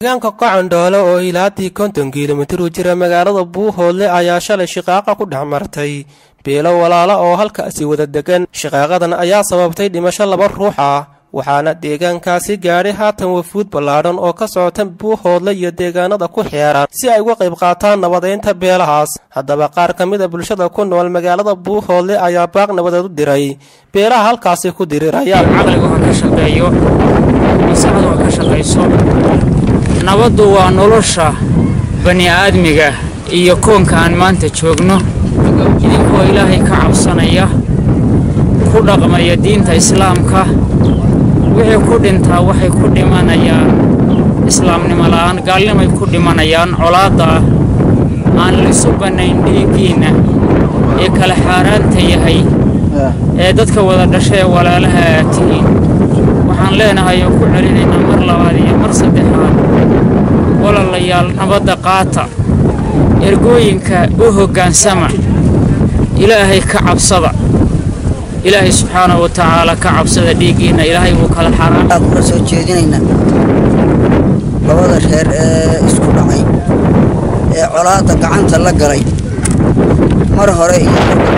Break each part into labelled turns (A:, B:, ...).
A: deegaanka qocandhoole oo ilaatii konton kilomitir u jira magaalada buuhoodle ayaa shalay shiqaaqa ku dhex martay beelo walaala oo halkaasi wada degan shiqaaqadan ayaa sababtay dhimasho laba ruux ah waxaana deegaankaasi gaadhay haatan wafuud ballaadhan oo ka socota buuhoodle iyo deegaanada ku xeeran si ay uga qayb qaataan nabadeynta beelahaas haddaba qaar ka mid a bulshada ku nool magaalada buuhoodle ayaa baaq nabadeed u diray beelaha halkaasi ku diriraya
B: caqligu ha ka shaqeeyo masaxdu ha ka shaqayso nabaddu waa nolosha bani aadmiga iyo koonka aan maanta joogno idinkoo ilaahay ka cabsanaya ku dhaqmaya diinta islaamka wixii ku dhintaa waxay ku dhimanayaan islaamnimo la'aan gaalnimay ku dhimanayaan colaadda aan lisu bannayn dhiiggiinna ee kala xaaraanta yahay ee dadka wada dhasha ee walaalaha aad tihiin waxaan leenahay oo ku celinaynaa mar labaad iyo mar saddexaad walaalayaal nabadda qaata ergooyinka u hoggaansama ilaahay ka cabsada ilaahay subxaana wa tacaala ka cabsada dhiiggiinna ilaahay wuu kala xaraan
C: waxaan kula soo jeedinaynaa labada reer ee isku dhacay ee colaadda gacanta la galay mar hore iyo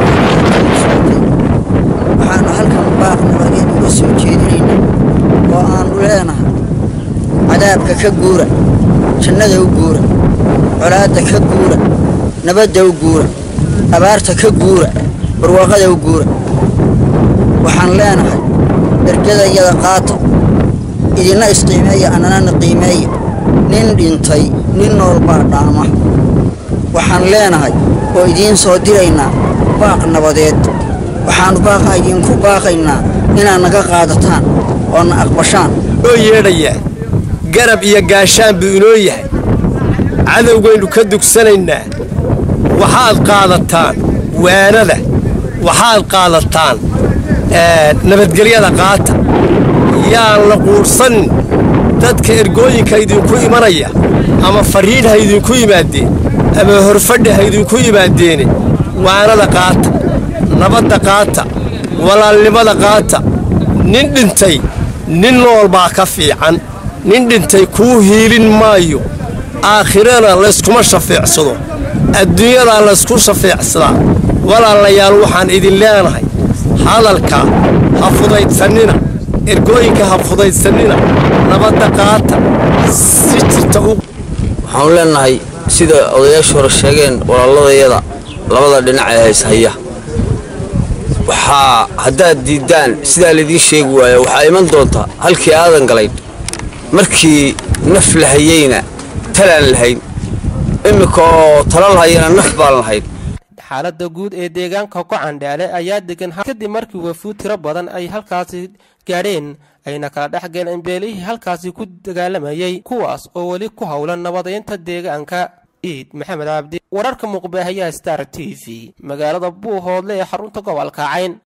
C: waxaanu halkan baaq nabadeed uga soo jeedinaynaa oo aanu leenahay cadaabka ka guura jannada u guura colaadda ka guura nabadda u guura abaarta ka guura barwaaqada u guura waxaan leenahay ergada iyada qaata idinna isqiimeeya annanana qiimeeya nin dhintay nin nool baa dhaama waxaan leenahay oo idiin soo diraynaa baaq nabadeed waxaannu baaqa idiinku baaqaynaa inaad naga qaadataan oo na aqbashaan
D: noo yeedhayaa garab iyo gaashaan buu inoo yahay cadowgaynu ka dugsanaynaa waxaad qaadataan waanada waxaad qaadataan nabadgelyada qaata yaan la quudhsanin dadka ergooyinka idinku imanaya ama farriidh ha idinku yimaadeen ama horfadhi ha idinku yimaadeene waanada qaata nabadda qaata walaalnimada qaata nin dhintay nin nool baa ka fiican nin dhintay kuu hiilin maayo aakhirana layskuma shafeecsado adduunyadaa laysku shafeecsadaa walaalayaal waxaan idin leenahay hadalka ha fudaydsanina ergooyinka ha fudaydsanina nabadda qaata si jirta u
E: waxaanu leenahay sida odayaashu hore sheegeen walaaladayada labada dhinac ee hayshaya waxaa haddaad diiddaan sidaa laydiin sheegi waaya waxaa iman doonta halkii aadan galayn markii naf la hayeyna talaan lahayn iminka oo tala lahayana naf baan lahayn
A: xaaladda guud ee deegaanka gocandheele ayaa degan kadib markii wafuud tiro badan ay halkaasi gaadheen ayna kala dhex galeen beelihii halkaasi ku dagaalamayay kuwaas oo weli ku howlan nabadeynta deegaanka iid maxamed cabdi wararka muuqbaahayaha star t v magaalada buuhoodle ee xarunta gobolka cayn